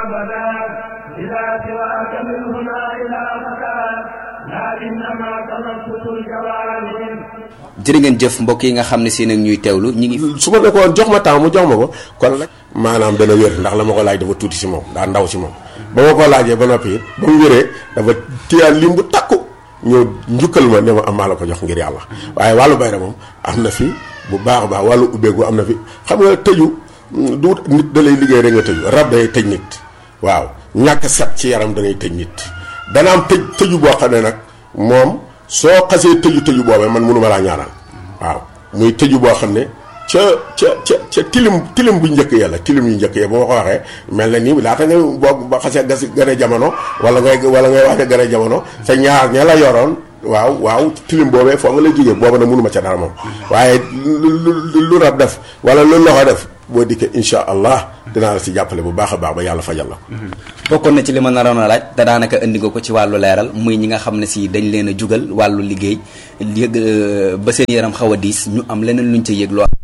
أبدا إلى سواك من هنا إلى مكان لكنما تنفس الجوانب jërë ngeen jëf mbokk yi nga xam ne si nag ñuy teewlu ñi ngi su ma nekkoon jox ma temps mu jox ma ko kon nag maanaam dana wér ndax la ma ko laaj dafa tuuti si moom daa ndaw si moom ba ma ko laajee ba noppi it ba mu wéree dafa téyaan lim bu takku ñëw njukkal ma ne ma am maa la ko jox ngir yàlla waaye wàllu bayra moom am na fi bu baax a baax wàllu ubbeeku am na fi xam nga tëju du nit da lay liggéey rek nga tëju rab day tëj nit waaw ñàkk set ci yaram danay tëj nit dana am tëj tëju boo xam ne nag moom soo xasee tëju tëju boobee man mënuma laa ñaanal waaw muy tëju boo xam ne ca ca ca ca tilim tilim bu njëkk ya la tilim yu njëkk ya bu ma ko waxee mel na nii laata nga boo ba xasee gas gane jamono wala ngay wala ngay waxe gane jamono sa ñaar ña la yoroon waaw waaw tilim boobee foo nga lay jógee booba na mënuma ca dara moom waaye lu lu lu rab def wala lu loxo def boo dikkee insha allah dinaa la si jàppale bu baax a baax ba yàlla fajal la ko bokkoon na ci li ma naroon a laaj te daanaka indi nga ko ci wàllu leeral muy ñi nga xam ne si dañ leen a jugal wàllu liggéey yëg ba seen yaram xaw a diis ñu am leneen luñ ca yëg loo